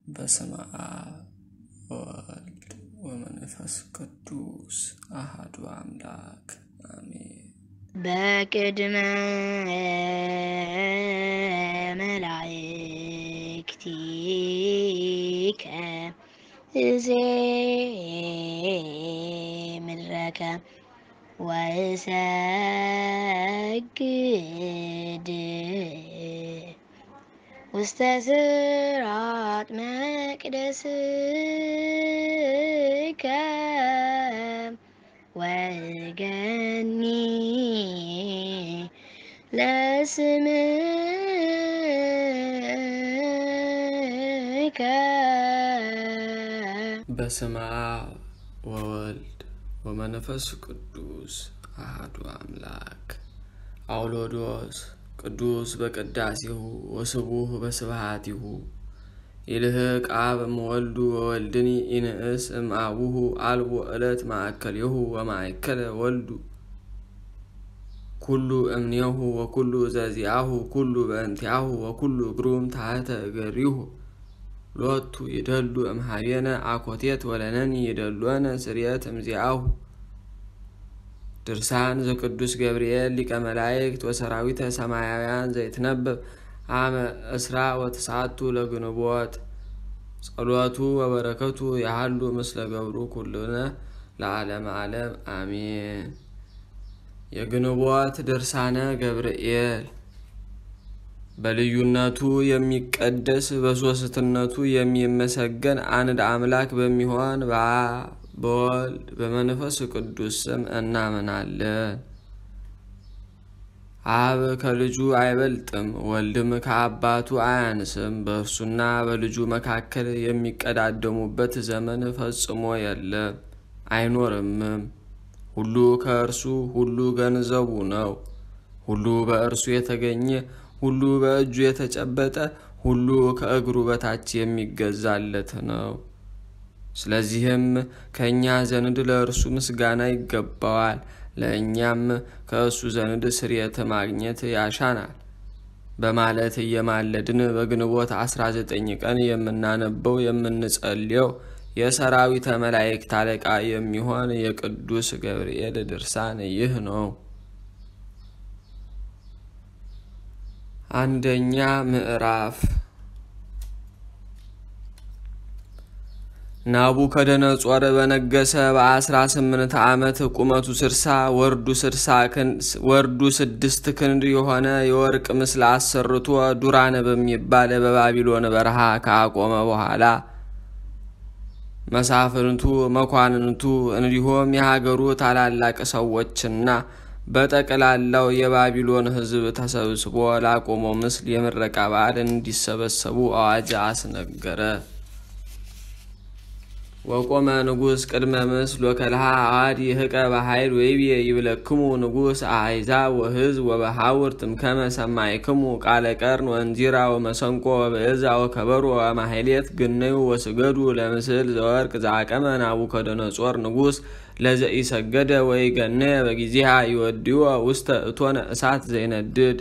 በስመ አብ ወወልድ ወመንፈስ ቅዱስ አሐዱ አምላክ አሜን። በቅድመ መላእክቲከ እዜምረከ ወእሰግድ ውስተ ስራት መቅደስከ ወገኒ ለስምከ በስመ አብ ወወልድ ወመንፈስ ቅዱስ አሐዱ አምላክ አውሎዶስ ቅዱስ በቅዳሴሁ ወስቡህ በስብሃቲሁ ይልህቅ አብ እምወልዱ ወወልድኒ ኢንእስ እምአቡሁ አልቦ ዕለት ማእከልየሁ ወማእከለ ወልዱ ኩሉ እምኔሁ ወኩሉ ዘዚአሁ ኩሉ በእንቲአሁ ወኩሉ ግሩም ታሕተ እገሪሁ ሎቱ ይደሉ እምሃቤነ አኮቴት ወለነኒ ይደሎነ ስርየት እምዚአሁ ድርሳን ዘቅዱስ ገብርኤል ሊቀ መላእክት ወሰራዊተ ሰማያውያን ዘይትነበብ አመ እስራ ወተስዓቱ ለግንቦት ጸሎቱ ወበረከቱ ያሃሉ ምስለ ገብሩ ኩልነ ለዓለመ ዓለም አሜን። የግንቦት ድርሳነ ገብርኤል በልዩነቱ የሚቀደስ በሦስትነቱ የሚመሰገን አንድ አምላክ በሚሆን በአብ በወልድ በመንፈስ ቅዱስ ስም እናምናለን። አብ ከልጁ አይበልጥም፣ ወልድም ከአባቱ አያንስም። በእርሱና በልጁ መካከል የሚቀዳደሙበት ዘመን ፈጽሞ የለም አይኖርምም። ሁሉ ከእርሱ ሁሉ ገንዘቡ ነው። ሁሉ በእርሱ የተገኘ ሁሉ በእጁ የተጨበጠ ሁሉ ከእግሩ በታች የሚገዛለት ነው። ስለዚህም ከእኛ ዘንድ ለእርሱ ምስጋና ይገባዋል፣ ለእኛም ከእሱ ዘንድ ስርየት ማግኘት ያሻናል በማለት እየማለድን በግንቦት 19 ቀን የምናነበው የምንጸልየው የሰራዊተ መላእክት አለቃ የሚሆን የቅዱስ ገብርኤል ድርሳን ይህ ነው። አንደኛ ምዕራፍ ናቡከደነጾር በነገሰ በአስራ ስምንት ዓመት ቁመቱ ስድሳ ወርዱ ስድስት ክንድ የሆነ የወርቅ ምስል አሰርቶ ዱራን በሚባል በባቢሎን በረሃ ካቆመ በኋላ መሳፍንቱ፣ መኳንንቱ እንዲሁም የሀገሩ ታላላቅ ሰዎችና በጠቅላላው የባቢሎን ሕዝብ ተሰብስቦ ላቆመው ምስል የምረቃ በዓል እንዲሰበሰቡ አዋጅ አስነገረ። ወቆመ ንጉሥ ቅድመ ምስል ወከልሃ አዋድ ይህቀ በኃይል ወይቤ ይብለክሙ ንጉሥ አሕዛብ ወሕዝብ ወበሐውር ትምከመ ሰማይክሙ ቃለ ቀርን ወንዚራ ወመሰንቆ ወብዕዛ ወከበሮ ወማሕሌት ግነዩ ወስገዱ ለምስል ዘወርቅ ዘአቀመ ናቡከደነጾር ንጉሥ ለዘኢሰገደ ወይ ገነየ በጊዜሃ ይወድዮ ውስተ እቶነ እሳት ዘይነድድ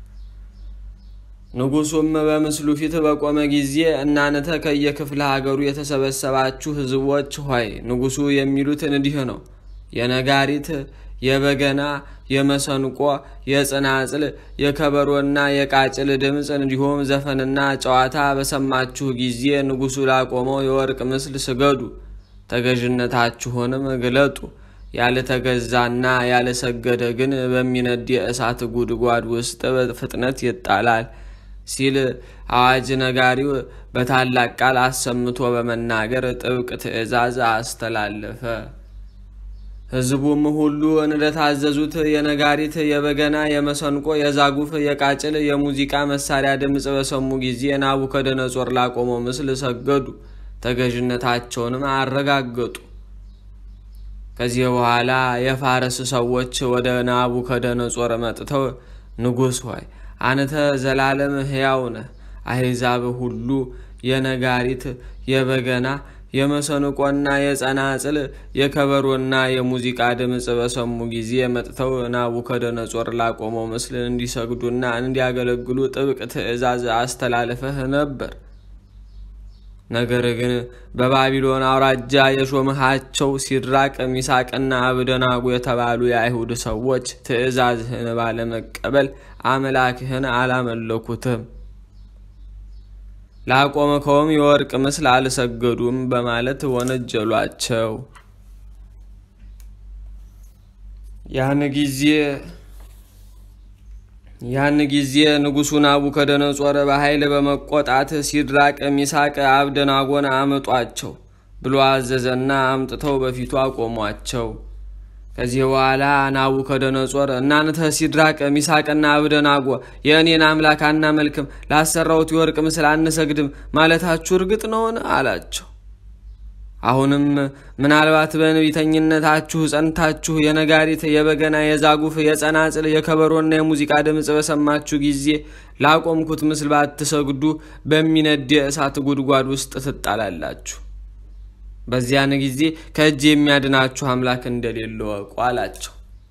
ንጉሱም በምስሉ ፊት በቆመ ጊዜ እናንተ ከየክፍለ ሀገሩ የተሰበሰባችሁ ሕዝቦች ሆይ ንጉሱ የሚሉት እንዲህ ነው። የነጋሪት፣ የበገና፣ የመሰንቆ፣ የጽናጽል፣ የከበሮና የቃጭል ድምፅ እንዲሁም ዘፈንና ጨዋታ በሰማችሁ ጊዜ ንጉሱ ላቆመው የወርቅ ምስል ስገዱ፣ ተገዥነታችሁንም ግለጡ። ያልተገዛና ያልሰገደ ግን በሚነድ የእሳት ጉድጓድ ውስጥ በፍጥነት ይጣላል ሲል አዋጅ ነጋሪው በታላቅ ቃል አሰምቶ በመናገር ጥብቅ ትእዛዝ አስተላለፈ። ሕዝቡም ሁሉ እንደታዘዙት የነጋሪት፣ የበገና፣ የመሰንቆ፣ የዛጉፍ፣ የቃጭል፣ የሙዚቃ መሳሪያ ድምፅ በሰሙ ጊዜ ናቡከደነጾር ላቆመው ምስል ሰገዱ፣ ተገዥነታቸውንም አረጋገጡ። ከዚህ በኋላ የፋረስ ሰዎች ወደ ናቡከደነጾር መጥተው ንጉሥ ሆይ አንተ ዘላለም ሕያው ነህ። አሕዛብ ሁሉ የነጋሪት፣ የበገና፣ የመሰንቆና የጸናጽል፣ የከበሮና የሙዚቃ ድምፅ በሰሙ ጊዜ መጥተው ናቡከደነጾር ላቆመው ምስል እንዲሰግዱና እንዲያገለግሉ ጥብቅ ትእዛዝ አስተላልፈህ ነበር። ነገር ግን በባቢሎን አውራጃ የሾምሃቸው ሲድራቅ ሚሳቅና አብደናጎ የተባሉ የአይሁድ ሰዎች ትእዛዝህን ባለመቀበል አምላክህን አላመለኩትም፣ ላቆምከውም የወርቅ ምስል አልሰገዱም በማለት ወነጀሏቸው። ያን ጊዜ ያን ጊዜ ንጉሡ ናቡከደነጾር በኃይል በመቆጣት ሲድራቅ ሚሳቅ አብደናጎን አምጧቸው ብሎ አዘዘና አምጥተው በፊቱ አቆሟቸው። ከዚህ በኋላ ናቡከደነጾር እናንተ ሲድራቅ ሚሳቅና አብደናጎ የእኔን አምላክ አናመልክም፣ ላሰራሁት የወርቅ ምስል አንሰግድም ማለታችሁ እርግጥ ነውን? አላቸው። አሁንም ምናልባት በንቢተኝነታችሁ ጸንታችሁ የነጋሪት፣ የበገና፣ የዛጉፍ፣ የጸናጽል፣ የከበሮና የሙዚቃ ድምፅ በሰማችሁ ጊዜ ላቆምኩት ምስል ባትሰግዱ በሚነድ የእሳት ጉድጓድ ውስጥ ትጣላላችሁ። በዚያን ጊዜ ከእጅ የሚያድናችሁ አምላክ እንደሌለ ወቁ አላቸው።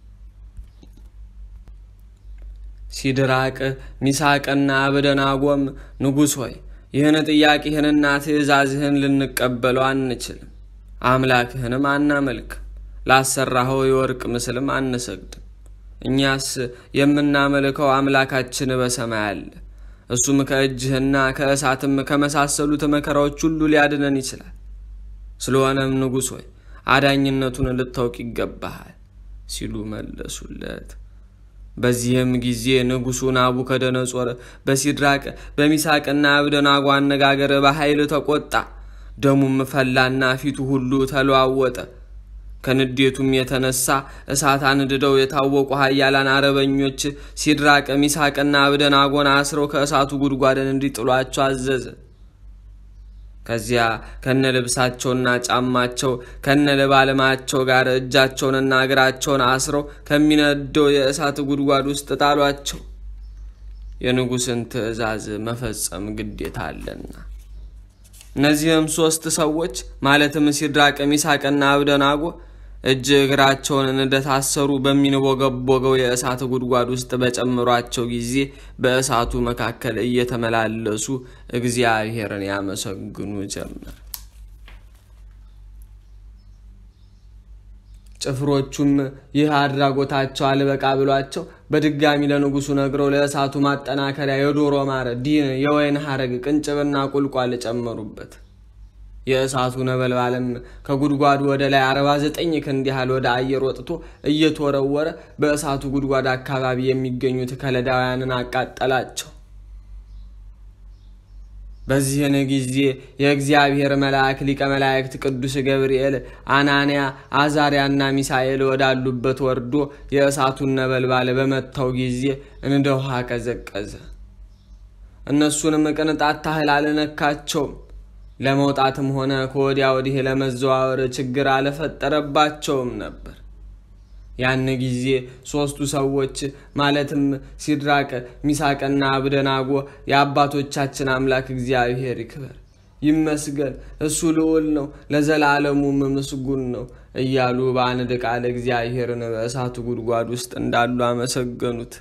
ሲድራቅ ሚሳቅና አብደናጎም ንጉሥ ሆይ ይህን ጥያቄህንና ትእዛዝህን ልንቀበለው አንችልም፣ አምላክህንም አናመልክም፣ ላሰራኸው የወርቅ ምስልም አንሰግድም። እኛስ የምናመልከው አምላካችን በሰማይ አለ፣ እሱም ከእጅህና ከእሳትም ከመሳሰሉት መከራዎች ሁሉ ሊያድነን ይችላል። ስለሆነም ንጉሥ ሆይ አዳኝነቱን ልታውቅ ይገባሃል ሲሉ መለሱለት። በዚህም ጊዜ ንጉሡ ናቡከደነጾር በሲድራቅ በሚሳቅና አብደናጎ አነጋገር በኃይል ተቆጣ። ደሙም ፈላና ፊቱ ሁሉ ተለዋወጠ። ከንዴቱም የተነሳ እሳት አንድደው የታወቁ ኃያላን አረበኞች ሲድራቅ ሚሳቅና አብደናጎን አስረው ከእሳቱ ጉድጓድን እንዲጥሏቸው አዘዘ። ከዚያ ከነ ልብሳቸውና ጫማቸው ከነ ልባልማቸው ጋር እጃቸውንና እግራቸውን አስረው ከሚነደው የእሳት ጉድጓድ ውስጥ ጣሏቸው። የንጉሥን ትእዛዝ መፈጸም ግዴታ አለና። እነዚህም ሦስት ሰዎች ማለትም ሲድራቅ ሚሳቅና አብደናጎ እጅ እግራቸውን እንደታሰሩ በሚንቦገቦገው የእሳት ጉድጓድ ውስጥ በጨምሯቸው ጊዜ በእሳቱ መካከል እየተመላለሱ እግዚአብሔርን ያመሰግኑ ጀመር። ጭፍሮቹም ይህ አድራጎታቸው አልበቃ ብሏቸው በድጋሚ ለንጉሡ ነግረው ለእሳቱ ማጠናከሪያ የዶሮ ማር፣ ዲን፣ የወይን ሐረግ፣ ቅንጭብና ቁልቋል ጨመሩበት። የእሳቱ ነበልባልም ከጉድጓዱ ወደ ላይ አርባ ዘጠኝ ክንድ ያህል ወደ አየር ወጥቶ እየተወረወረ በእሳቱ ጉድጓድ አካባቢ የሚገኙት ከለዳውያንን አቃጠላቸው። በዚህን ጊዜ የእግዚአብሔር መልአክ ሊቀ መላእክት ቅዱስ ገብርኤል አናንያ፣ አዛሪያና ሚሳኤል ወዳሉበት ወርዶ የእሳቱን ነበልባል በመታው ጊዜ እንደ ውሃ ቀዘቀዘ። እነሱንም ቅንጣት ታህል አልነካቸውም። ለመውጣትም ሆነ ከወዲያ ወዲህ ለመዘዋወር ችግር አልፈጠረባቸውም ነበር። ያን ጊዜ ሦስቱ ሰዎች ማለትም ሲድራቅ ሚሳቅና አብደናጎ የአባቶቻችን አምላክ እግዚአብሔር ይክበር ይመስገን፣ እሱ ልዑል ነው፣ ለዘላለሙም ምስጉን ነው እያሉ በአንድ ቃል እግዚአብሔርን በእሳቱ ጉድጓድ ውስጥ እንዳሉ አመሰገኑት።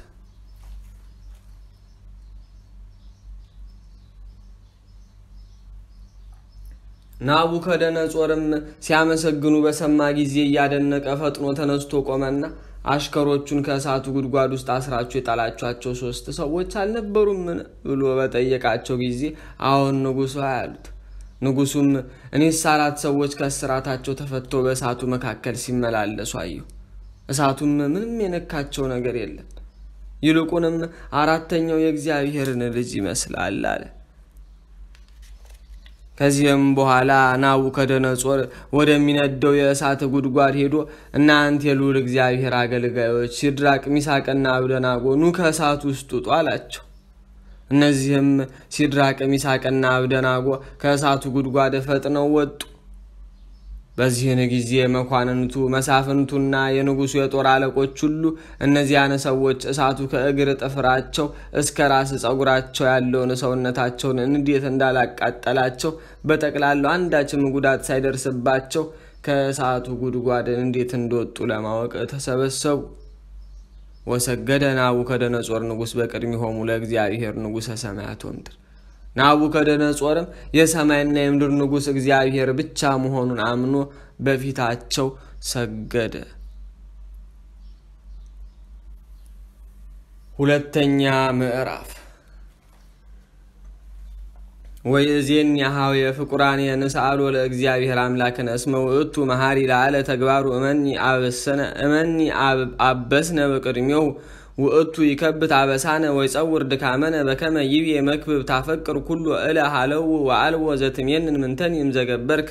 ናቡከደነጾርም ሲያመሰግኑ በሰማ ጊዜ እያደነቀ ፈጥኖ ተነስቶ ቆመና አሽከሮቹን ከእሳቱ ጉድጓድ ውስጥ አስራችሁ የጣላችኋቸው ሶስት ሰዎች አልነበሩምን? ብሎ በጠየቃቸው ጊዜ አዎን ንጉሡ አሉት። ንጉሡም እኔስ አራት ሰዎች ከእስራታቸው ተፈተው በእሳቱ መካከል ሲመላለሱ አየሁ። እሳቱም ምንም የነካቸው ነገር የለም። ይልቁንም አራተኛው የእግዚአብሔርን ልጅ ይመስላል አለ። ከዚህም በኋላ ናቡከደነጾር ወደሚነደው የእሳት ጉድጓድ ሄዶ እናንተ የልዑል እግዚአብሔር አገልጋዮች ሲድራቅ ሚሳቅና አብደናጎ ኑ ከእሳት ውስጥ ውጡ አላቸው። እነዚህም ሲድራቅ ሚሳቅና አብደናጎ ከእሳቱ ጉድጓድ ፈጥነው ወጡ። በዚህን ጊዜ መኳንንቱ መሳፍንቱና የንጉሡ የጦር አለቆች ሁሉ እነዚያን ሰዎች እሳቱ ከእግር ጥፍራቸው እስከ ራስ ጸጉራቸው ያለውን ሰውነታቸውን እንዴት እንዳላቃጠላቸው በጠቅላላው አንዳችም ጉዳት ሳይደርስባቸው ከእሳቱ ጉድጓድ እንዴት እንደወጡ ለማወቅ ተሰበሰቡ። ወሰገደ ናቡከደነጾር ንጉሥ በቅድሚሆሙ ለእግዚአብሔር ንጉሠ ሰማያት ወምድር ናቡከደነጾርም የሰማይና የምድር ንጉሥ እግዚአብሔር ብቻ መሆኑን አምኖ በፊታቸው ሰገደ። ሁለተኛ ምዕራፍ ወይእዜን ያሃው የፍቁራን የንስአሎ ለእግዚአብሔር አምላክነ እስመ ውእቱ መሃሪ ላለ ተግባሩ እመኒ አበሰነ እመኒ አበስነ በቅድሜው ውእቱ ይከብት አበሳነ ወይ ጸውር ድካመነ በከመ ይቤ መክብብ ታፈቅር ኩሉ እለ ሃለው ወአልዎ ዘትሜንን ምንተን ይምዘገበርከ።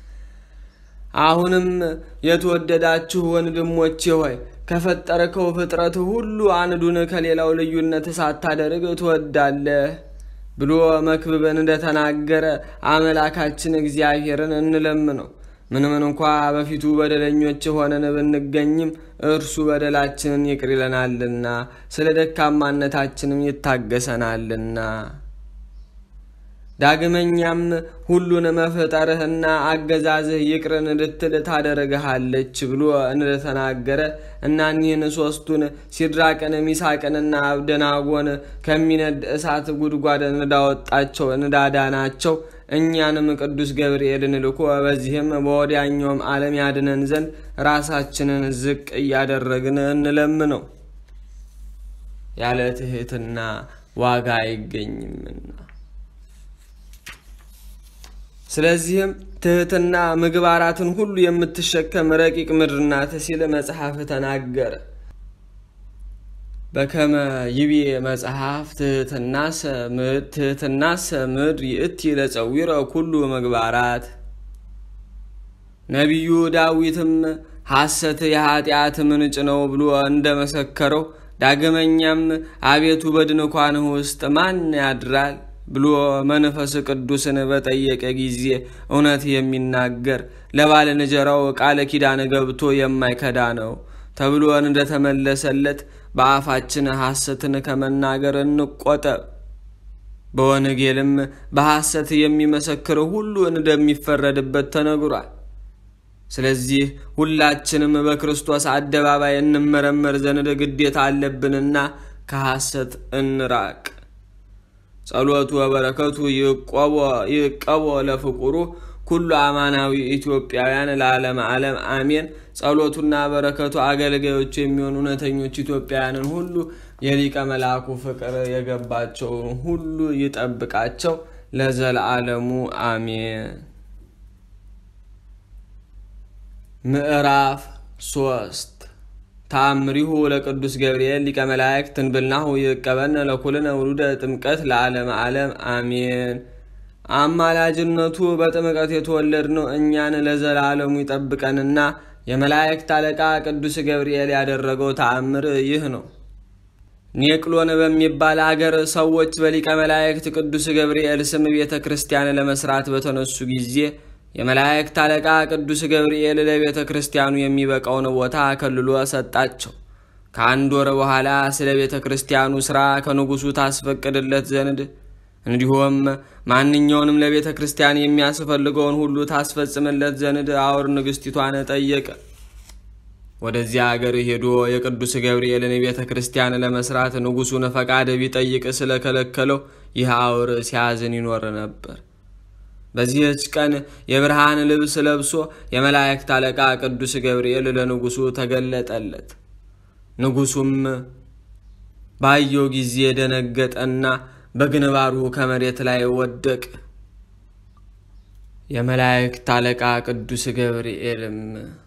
አሁንም የተወደዳችሁ ወንድሞቼ ሆይ ከፈጠርከው ፍጥረት ሁሉ አንዱን ከሌላው ልዩነት ሳታደርግ ትወዳለህ ብሎ መክብብን እንደተናገረ አምላካችን እግዚአብሔርን እንለምነው። ምንም እንኳ በፊቱ በደለኞች ሆነን ብንገኝም እርሱ በደላችንን ይቅር ይለናልና ስለ ደካማነታችንም ይታገሰናልና። ዳግመኛም ሁሉን መፍጠርህና አገዛዝህ ይቅርን እንድትል ታደርግሃለች ብሎ እንደተናገረ እናኒህን ሶስቱን ሲድራቅን ሚሳቅንና አብደናጎን ከሚነድ እሳት ጉድጓድ እንዳወጣቸው እንዳዳናቸው እኛንም ቅዱስ ገብርኤልን ልኮ በዚህም በወዲያኛውም ዓለም ያድነን ዘንድ ራሳችንን ዝቅ እያደረግን እንለምነው። ያለ ትህትና ዋጋ አይገኝምና። ስለዚህም ትህትና ምግባራትን ሁሉ የምትሸከም ረቂቅ ምድር ናት ሲል መጽሐፍ ተናገረ። በከመ ይቤ መጽሐፍ ትህትናሰ ምድር ይእቲ ለጸዊረ ኩሉ ምግባራት። ነቢዩ ዳዊትም ሐሰት የኃጢአት ምንጭ ነው ብሎ እንደመሰከረው ዳግመኛም አቤቱ በድንኳንህ ውስጥ ማን ያድራል ብሎ መንፈስ ቅዱስን በጠየቀ ጊዜ እውነት የሚናገር ለባልንጀራው ቃለ ኪዳን ገብቶ የማይከዳ ነው ተብሎ እንደተመለሰለት በአፋችን ሐሰትን ከመናገር እንቆጠብ። በወንጌልም በሐሰት የሚመሰክር ሁሉ እንደሚፈረድበት ተነግሯል። ስለዚህ ሁላችንም በክርስቶስ አደባባይ እንመረመር ዘንድ ግዴታ አለብንና ከሐሰት እንራቅ። ጸሎቱ ወበረከቱ ይቀቦ ለፍቁሩ ኩሉ አማናዊ ኢትዮጵያውያን ለዓለም ዓለም አሜን። ጸሎቱና በረከቱ አገልጋዮቹ የሚሆኑ እውነተኞች ኢትዮጵያውያንን ሁሉ የሊቀ መልአኩ ፍቅር የገባቸውን ሁሉ ይጠብቃቸው ለዘለዓለሙ አሜን። ምዕራፍ ሶስት ተአምሪሁ ለቅዱስ ገብርኤል ሊቀ መላእክት ትንብልናሁ ይቀበነ ለኩልነ ውሉደ ጥምቀት ለዓለም ዓለም አሜን። አማላጅነቱ በጥምቀት የተወለድነው እኛን ለዘላለሙ ይጠብቀንና የመላእክት አለቃ ቅዱስ ገብርኤል ያደረገው ተአምር ይህ ነው። ኔቅሎን በሚባል አገር ሰዎች በሊቀ መላእክት ቅዱስ ገብርኤል ስም ቤተ ክርስቲያን ለመስራት በተነሱ ጊዜ የመላእክት አለቃ ቅዱስ ገብርኤል ለቤተ ክርስቲያኑ የሚበቃውን ቦታ ከልሎ ሰጣቸው። ከአንድ ወር በኋላ ስለ ቤተ ክርስቲያኑ ሥራ ከንጉሡ ታስፈቅድለት ዘንድ እንዲሁም ማንኛውንም ለቤተ ክርስቲያን የሚያስፈልገውን ሁሉ ታስፈጽምለት ዘንድ አውር ንግሥቲቷን ጠየቀ። ወደዚያ አገር ሄዶ የቅዱስ ገብርኤልን ቤተ ክርስቲያን ለመስራት ንጉሡን ፈቃድ ቢጠይቅ ስለከለከለው ይህ አውር ሲያዝን ይኖር ነበር። በዚህች ቀን የብርሃን ልብስ ለብሶ የመላእክት አለቃ ቅዱስ ገብርኤል ለንጉሡ ተገለጠለት። ንጉሡም ባየው ጊዜ ደነገጠና በግንባሩ ከመሬት ላይ ወደቅ። የመላእክት አለቃ ቅዱስ ገብርኤልም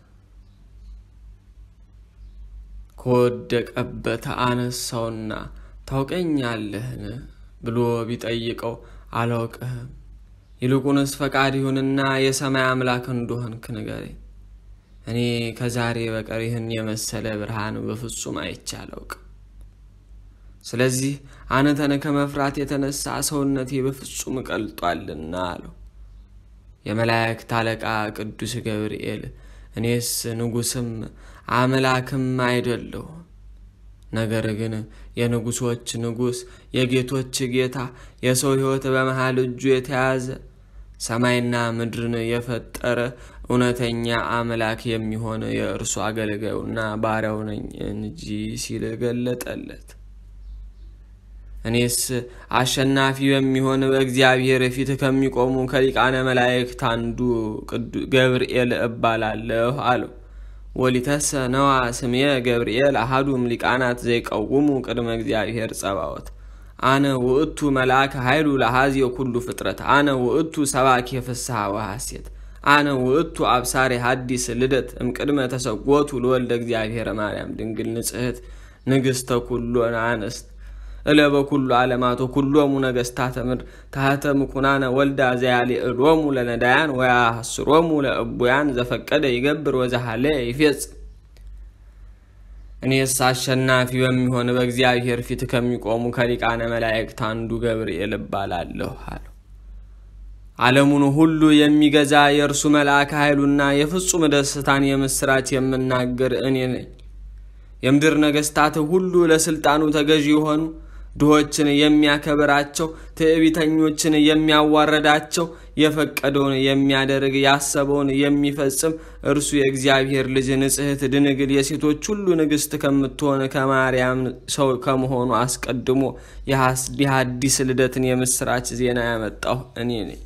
ከወደቀበት አነሳውና ታውቀኛለህን ብሎ ቢጠይቀው አላውቅህም፣ ይልቁንስ ፈቃድ ይሁንና የሰማይ አምላክ እንደሆንክ ንገረኝ። እኔ ከዛሬ በቀር ይህን የመሰለ ብርሃን በፍጹም አይቼ አላውቅም። ስለዚህ አንተን ከመፍራት የተነሳ ሰውነቴ በፍጹም ቀልጧልና አለው። የመላእክት አለቃ ቅዱስ ገብርኤል እኔስ ንጉሥም አምላክም አይደለሁም፣ ነገር ግን የንጉሶች ንጉሥ የጌቶች ጌታ የሰው ሕይወት በመሃል እጁ የተያዘ ሰማይና ምድርን የፈጠረ እውነተኛ አምላክ የሚሆን የእርሱ አገልጋዩና ባሪያው ነኝ እንጂ ሲል ገለጠለት። እኔስ አሸናፊ በሚሆን በእግዚአብሔር ፊት ከሚቆሙ ከሊቃነ መላእክት አንዱ ገብርኤል እባላለሁ አለው። ወሊተሰ ነዋ ስሜ ገብርኤል አሃዱም ሊቃናት ዘይቀውሙ ቅድመ እግዚአብሔር ጸባዖት አነ ውእቱ መልአከ ኃይሉ ለሃዚ ኩሉ ፍጥረት አነ ውእቱ ሰባኪ ፍስሐ ወሐሴት አነ ውእቱ አብሳሪ ሐዲስ ልደት እምቅድመ ተሰጎቱ ለወልደ እግዚአብሔር ማርያም ድንግል ንጽሕት ንግሥተ ኩሎን አንስት እለ በኩሉ ዓለማቶ ኩሎሙ ነገሥታተ ምድር ታህተ ምኩናነ ወልዳ ዘያልዕሎሙ ለነዳያን ወያሐስሮሙ ለእቡያን ዘፈቀደ ይገብር ወዘሃለ ይፌጽም። እኔስ አሸናፊ በሚሆን በእግዚአብሔር ፊት ከሚቆሙ ከሊቃነ መላእክት አንዱ ገብርኤል እባላለሁ አለው። ዓለሙን ሁሉ የሚገዛ የእርሱ መልአከ ኃይሉና የፍጹም ደስታን የምስራች የምናገር እኔ ነኝ። የምድር ነገሥታት ሁሉ ለሥልጣኑ ተገዢ የሆኑ ድሆችን የሚያከብራቸው፣ ትዕቢተኞችን የሚያዋረዳቸው፣ የፈቀደውን የሚያደርግ ያሰበውን የሚፈጽም እርሱ የእግዚአብሔር ልጅ ንጽሕት ድንግል የሴቶች ሁሉ ንግሥት ከምትሆን ከማርያም ሰው ከመሆኑ አስቀድሞ የሐዲስ ልደትን የምስራች ዜና ያመጣሁ እኔ ነኝ።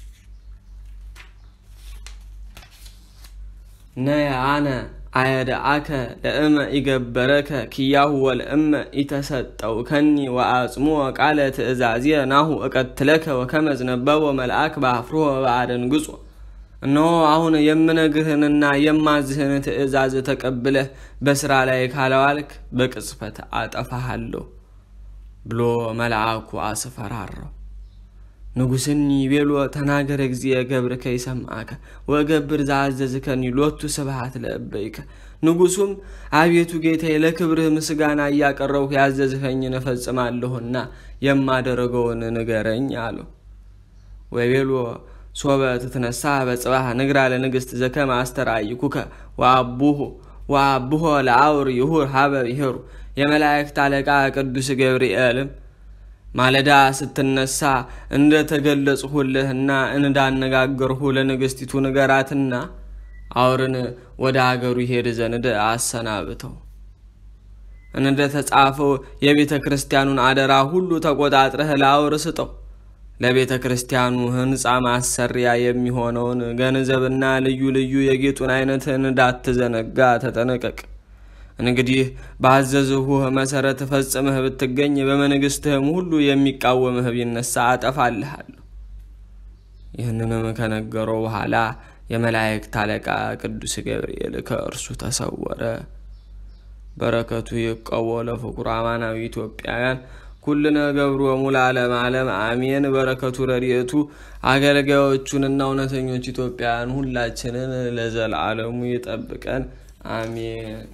ነየ አነ አየድአከ ለእመ ኢገበረከ ኪያሁ ወለእመ ኢተሰጠው ከኒ ወአጽሞ ቃለ ትእዛዝየ ናሁ እቀትለከ ወከመ ዝነበቦ መልአክ በአፍሮ በአደንግጾ እነሆ አሁን የምነግርህንና የማዝህን ትእዛዝ ተቀብለህ በስራ ላይ ካለዋልክ በቅጽበት አጠፋሃለሁ ብሎ መልአኩ አስፈራራው። ንጉሥኒ ቤሎ ተናገረ እግዚእ ገብርከ ይሰማከ ወገብር ዘአዘዝከኒ ሎቱ ስብሐት ለእበይከ። ንጉሡም አቤቱ ጌታዬ ለክብርህ ምስጋና እያቀረብሁ ያዘዝኸኝን እፈጽማለሁና የማደረገውን ንገረኝ አለው። ወቤሎ ሶበ ትትነሳ በጽባህ ንግራ ለንግሥት ዘከመ አስተርአይኩከ ወአቡሁ ወአብሆ ለአውር ይሁር ሀበ ይሄሩ የመላእክት አለቃ ቅዱስ ገብርኤልም ማለዳ ስትነሳ እንደ ተገለጽሁልህና እንዳነጋገርሁ ለንግሥቲቱ ንገራትና አውርን ወደ አገሩ ይሄድ ዘንድ አሰናብተው። እንደ ተጻፈው የቤተ ክርስቲያኑን አደራ ሁሉ ተቆጣጥረህ ለአውር ስጠው። ለቤተ ክርስቲያኑ ሕንፃ ማሰሪያ የሚሆነውን ገንዘብና ልዩ ልዩ የጌጡን አይነት እንዳትዘነጋ ተጠነቀቅ። እንግዲህ ባዘዝሁህ መሰረት ፈጽመህ ብትገኝ በመንግሥትህም ሁሉ የሚቃወምህ ቢነሳ አጠፋልሃለሁ። ይህንንም ከነገረው በኋላ የመላእክት አለቃ ቅዱስ ገብርኤል ከእርሱ ተሰወረ። በረከቱ ይቀቦ ለፍቁር አማናዊ ኢትዮጵያውያን ኩልነ ገብሮሙ ለዓለመ ዓለም አሜን። በረከቱ ረድኤቱ አገልጋዮቹንና እውነተኞች ኢትዮጵያውያን ሁላችንን ለዘላለሙ ይጠብቀን አሜን።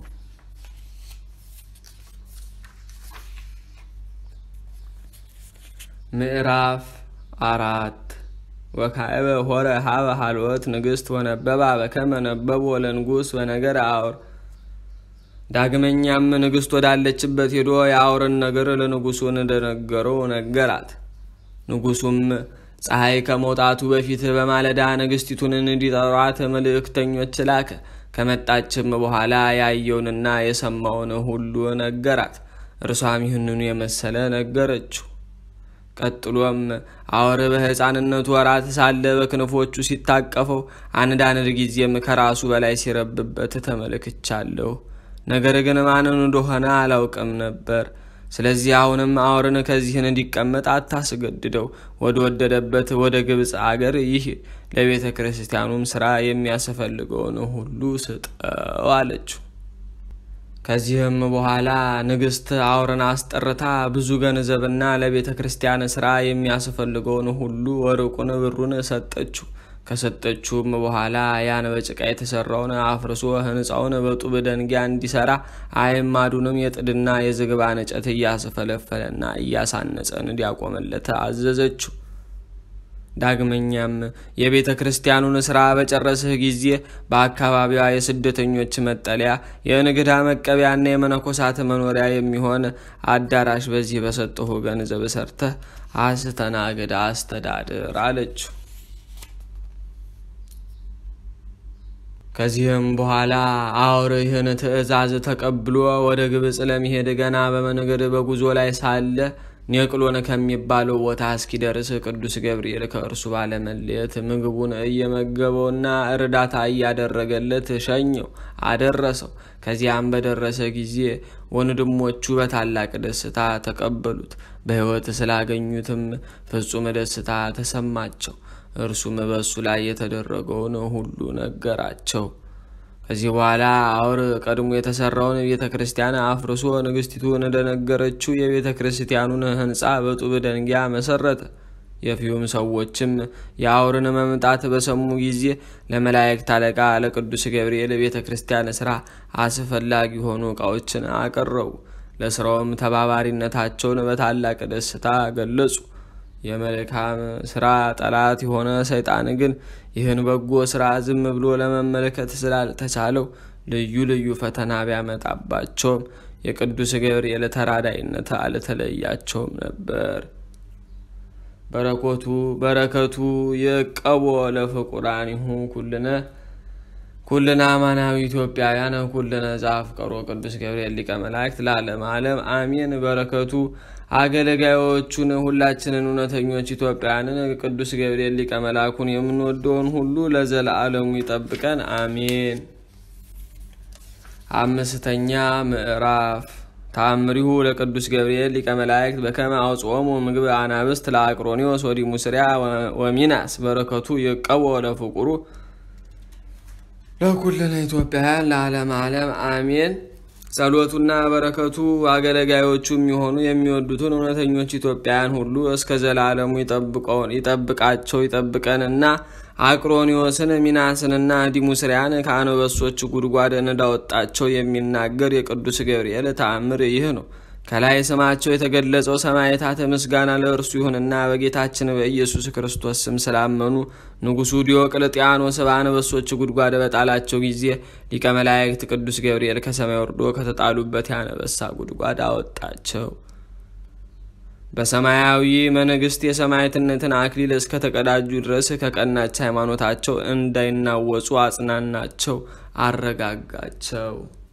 ምዕራፍ አራት ወካዕበ ሆረ ሀበ ሀልወት ንግሥት ወነበባ በከመ ነበቦ ለንጉሥ በነገር አውር። ዳግመኛም ንግሥት ወዳለችበት ሄዶ የአውርን ነገር ለንጉሡ እንደነገረው ነገራት። ንጉሡም ፀሐይ ከመውጣቱ በፊት በማለዳ ንግሥቲቱን እንዲጠሯት መልእክተኞች ላከ። ከመጣችም በኋላ ያየውንና የሰማውን ሁሉ ነገራት። እርሷም ይህንኑ የመሰለ ነገረችው። ቀጥሎም አውር በሕፃንነቱ ወራት ሳለ በክንፎቹ ሲታቀፈው አንዳንድ ጊዜም ከራሱ በላይ ሲረብበት ተመልክቻለሁ። ነገር ግን ማንን እንደሆነ አላውቅም ነበር። ስለዚህ አሁንም አውርን ከዚህን እንዲቀመጥ አታስገድደው፣ ወደ ወደደበት ወደ ግብፅ አገር ይህ ለቤተ ክርስቲያኑም ስራ የሚያስፈልገውን ሁሉ ስጠው አለችው። ከዚህም በኋላ ንግሥት አውርን አስጠርታ ብዙ ገንዘብና ለቤተ ክርስቲያን ስራ የሚያስፈልገውን ሁሉ ወርቁን፣ ብሩን ሰጠችው። ከሰጠችውም በኋላ ያን በጭቃ የተሰራውን አፍርሶ ሕንፃውን በጡብ ደንጊያ እንዲሰራ አዕማዱንም የጥድና የዝግባ እንጨት እያስፈለፈለና እያሳነጸ እንዲያቆመለት አዘዘችው። ዳግመኛም የቤተ ክርስቲያኑን ሥራ በጨረስህ ጊዜ በአካባቢዋ የስደተኞች መጠለያ፣ የእንግዳ መቀበያና የመነኮሳት መኖሪያ የሚሆን አዳራሽ በዚህ በሰጠሁ ገንዘብ ሰርተህ አስተናግድ፣ አስተዳድር አለችው። ከዚህም በኋላ አውር ይህን ትእዛዝ ተቀብሎ ወደ ግብፅ ለመሄድ ገና በመንገድ በጉዞ ላይ ሳለ ኔቅሎን ከሚባለው ቦታ እስኪደርስ ቅዱስ ገብርኤል ከእርሱ ባለመለየት ምግቡን እየመገበውና እርዳታ እያደረገለት ሸኘው፣ አደረሰው። ከዚያም በደረሰ ጊዜ ወንድሞቹ በታላቅ ደስታ ተቀበሉት። በሕይወት ስላገኙትም ፍጹም ደስታ ተሰማቸው። እርሱም በእሱ ላይ የተደረገውን ሁሉ ነገራቸው። ከዚህ በኋላ አውር ቀድሞ የተሰራውን ቤተ ክርስቲያን አፍርሶ ንግስቲቱን እንደነገረችው የቤተ ክርስቲያኑን ሕንፃ በጡብ ደንጊያ መሰረተ። የፊዩም ሰዎችም የአውርን መምጣት በሰሙ ጊዜ ለመላእክት አለቃ ለቅዱስ ገብርኤል ቤተ ክርስቲያን ስራ አስፈላጊ የሆኑ ዕቃዎችን አቀረቡ። ለስራውም ተባባሪነታቸውን በታላቅ ደስታ ገለጹ። የመልካም ስራ ጠላት የሆነ ሰይጣን ግን ይህን በጎ ስራ ዝም ብሎ ለመመልከት ስላልተቻለው ልዩ ልዩ ፈተና ቢያመጣባቸውም የቅዱስ ገብርኤል ተራዳይነት አልተለያቸውም ነበር። በረከቱ በረከቱ የቀቦ ለፍቁራኒሁ ኩልነ ኩልነ አማናዊ ኢትዮጵያውያን ኩልነ ዘአፍቀሮ ቅዱስ ገብርኤል ሊቀ መላእክት ለዓለመ ዓለም አሜን። በረከቱ አገልጋዮቹን ሁላችንን እውነተኞች ኢትዮጵያውያንን ቅዱስ ገብርኤል ሊቀ መላኩን የምንወደውን ሁሉ ለዘለዓለሙ ይጠብቀን አሜን። አምስተኛ ምዕራፍ ተአምሪሁ ለቅዱስ ገብርኤል ሊቀ መላእክት በከመ አውጽኦሙ ምግብ አናብስት ለአቅሮኒዎስ ወዲሙስሪያ ወሚናስ በረከቱ የቀቦ ለፍቁሩ ለኩልነ ኢትዮጵያውያን ለዓለመ ዓለም አሜን። ጸሎቱና በረከቱ አገልጋዮቹ የሚሆኑ የሚወዱትን እውነተኞች ኢትዮጵያውያን ሁሉ እስከ ዘላለሙ ይጠብቃቸው ይጠብቀንና አቅሮኒዎስን ሚናስንና ዲሙስሪያን ከአንበሶች ጉድጓድ እንዳወጣቸው የሚናገር የቅዱስ ገብርኤል ተአምር ይህ ነው። ከላይ ስማቸው የተገለጸው ሰማዕታት ምስጋና ለእርሱ ይሁንና በጌታችን በኢየሱስ ክርስቶስ ስም ስላመኑ ንጉሡ ዲዮቅልጥያኖስ በአንበሶች ጉድጓድ በጣላቸው ጊዜ ሊቀ መላእክት ቅዱስ ገብርኤል ከሰማይ ወርዶ ከተጣሉበት የአንበሳ ጉድጓድ አወጣቸው። በሰማያዊ መንግስት የሰማዕትነትን አክሊል እስከተቀዳጁ ድረስ ከቀናች ሃይማኖታቸው እንዳይናወጹ አጽናናቸው፣ አረጋጋቸው።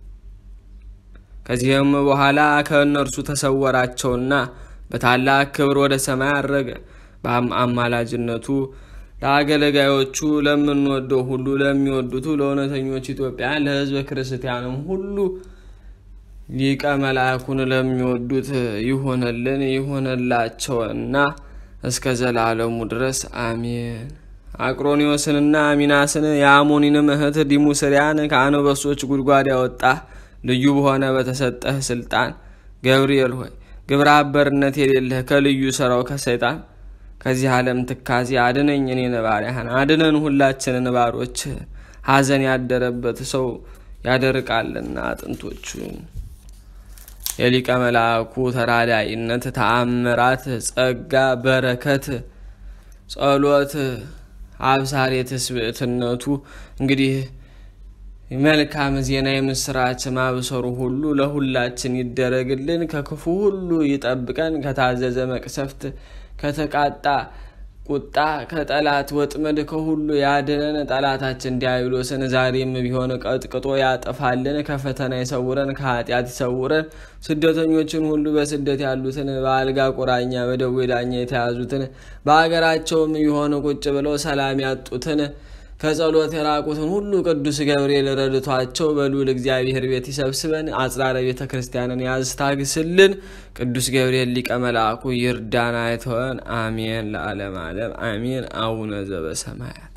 ከዚህም በኋላ ከእነርሱ ተሰወራቸውና በታላቅ ክብር ወደ ሰማይ አረገ። በአማላጅነቱ ለአገልጋዮቹ ለምንወደው ሁሉ ለሚወዱቱ ለእውነተኞች ኢትዮጵያን ለሕዝበ ክርስቲያንም ሁሉ ሊቀ መልአኩን ለሚወዱት ይሆነልን ይሆነላቸውና እስከ ዘላለሙ ድረስ አሜን። አቅሮኒዎስንና ሚናስን የአሞኒንም እህት ዲሙስሪያን ከአንበሶች ጉድጓድ ያወጣ ልዩ በሆነ በተሰጠህ ስልጣን ገብርኤል ሆይ ግብረ አበርነት የሌለህ ከልዩ ስራው ከሰይጣን ከዚህ ዓለም ትካዜ አድነኝ። እኔን ባሪያህን አድነን። ሁላችንን ባሮች ሐዘን ያደረበት ሰው ያደርቃልና አጥንቶቹን የሊቀ መልአኩ ተራዳይነት፣ ተአምራት፣ ጸጋ፣ በረከት፣ ጸሎት፣ አብሳሬ ትስብእትነቱ እንግዲህ መልካም ዜና የምስራች ማብሰሩ ሁሉ ለሁላችን ይደረግልን፣ ከክፉ ሁሉ ይጠብቀን፣ ከታዘዘ መቅሰፍት፣ ከተቃጣ ቁጣ፣ ከጠላት ወጥመድ ከሁሉ ያድነን። ጠላታችን ዲያብሎስን ዛሬም ቢሆን ቀጥቅጦ ያጠፋልን፣ ከፈተና ይሰውረን፣ ከኃጢአት ይሰውረን። ስደተኞችን ሁሉ በስደት ያሉትን በአልጋ ቁራኛ በደዌ ዳኛ የተያዙትን በአገራቸውም ቢሆን ቁጭ ብለው ሰላም ያጡትን ከጸሎት የራቁትን ሁሉ ቅዱስ ገብርኤል ረድቷቸው በልዑል እግዚአብሔር ቤት ይሰብስበን። አጽራረ ቤተ ክርስቲያንን ያስታግስልን። ቅዱስ ገብርኤል ሊቀ መልአኩ ይርዳን አይተወን። አሜን። ለዓለም ዓለም አሜን። አቡነ ዘበሰማያት